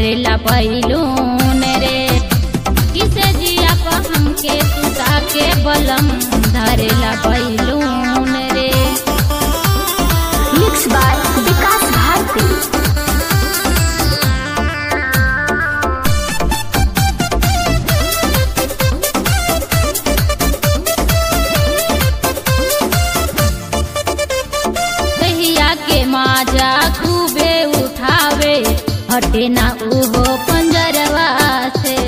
धरेला बैलून रे किसे जिया पर हमके सुता के बलम धरेला बैलून रे मिक्स बाय विकास भारती दहिया के माजा खूबे उठावे हटे ना उहो पंजरवा से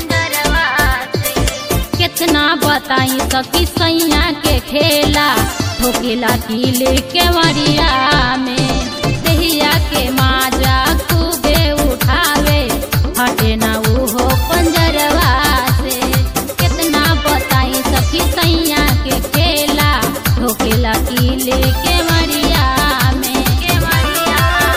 कितना बताई सकी सैया के खेला ठोकेला किले के वरिया में दहिया के माजा खूबे उठावे हटे ना उहो पंजरवा से कितना बताई सकी सैया के खेला ठोकेला किले के वरिया में के वरिया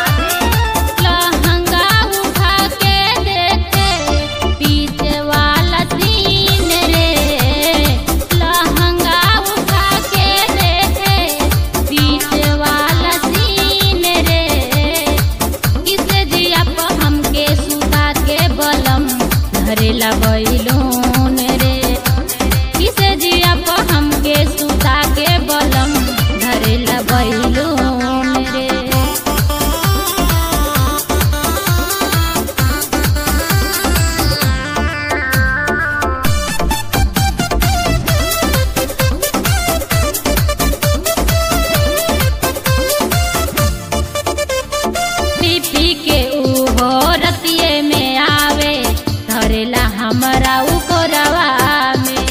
लहंगा उठा के देखे पीछे वाला सीन रे लहंगा उठा के देखे पीछे वाला सीन रे किसे जिया पर हमके सुता के बलम धरेला बैलून रे किसे जिया पर हमके सुता के बलम धरेला बैलून रे पी के उहो रतिये में आवे धरेला हमरा उ कोरवा में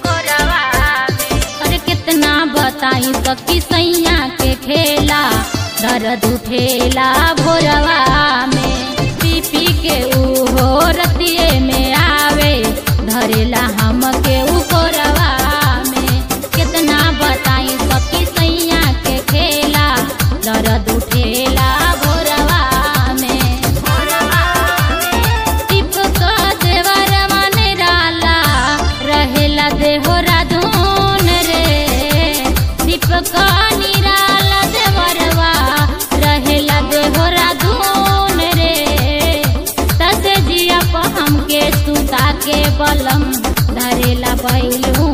अरे कितना बताई सकी सैया के खेला दर्द उठेला भोरवा में पी पी के उहो रतिये में आवे धरेला हमके उ कोरवा में कितना बताई सकी सैया के खेला दर्द उठेला भोरवा में टिपक देवर मन डाला रहेला देहोरा धून रे दीपक निराला देवरवा रहेला देहोरा धून रे तसे जिया पर हमके सुता के बलम धरेला बैलू